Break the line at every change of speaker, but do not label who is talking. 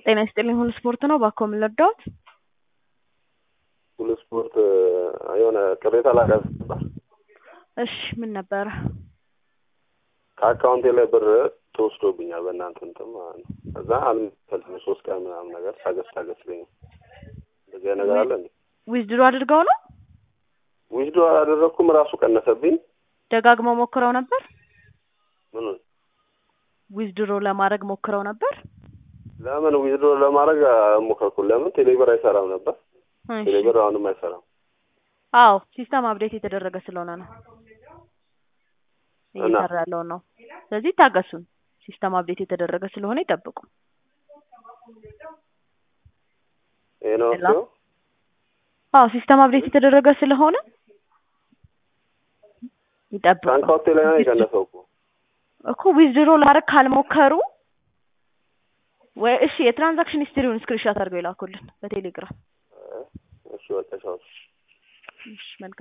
ጤና ይስጥልኝ ሁሉ ስፖርት ነው። እባክዎ ምን ልርዳዎት?
ሁሉ ስፖርት የሆነ ቅሬታ ላቀርብ ነበር።
እሺ ምን ነበረ?
ከአካውንቴ ላይ ብር ተወስዶብኛል በእናንተ እንትን ማለት ነው። ከዛ አልመሰለኝም ሶስት ቀን ምናምን ነገር ታገስ ታገስ ይለኛል። እንደዚህ አይነት ነገር አለ እንዴ?
ዊዝድሮ አድርገው ነው?
ዊዝዶ አላደረግኩም ራሱ ቀነሰብኝ።
ደጋግመው ሞክረው ነበር?
ምኑን
ዊዝድሮ ለማድረግ ሞክረው ነበር?
ለምን ዊዝዶ ለማድረግ አልሞከርኩም። ለምን ቴሌብር አይሰራም ነበር።
እሺ።
ቴሌብር አሁንም አይሰራም።
አዎ ሲስተም አፕዴት የተደረገ ስለሆነ ነው
እና?
እየሰራ ያለውን ነው። ስለዚህ ታገሱን። ሲስተም አፕዴት የተደረገ ስለሆነ ይጠብቁ።
ይሄ ነው
ሌላ?
እሱ።
አዎ ሲስተም አፕዴት የተደረገ ስለሆነ ይጠብቁ።
ከአካውንቴ ላይ ነው የቀነሰው እኮ።
እኮ ዊዝድሮ ለማድረግ ካልሞከሩ ወይ እሺ የትራንዛክሽን ሂስትሪውን ስክሪንሾት አድርገው ይላኩልን በቴሌግራም።
እሺ በቃ ቻው።
እሺ መልካም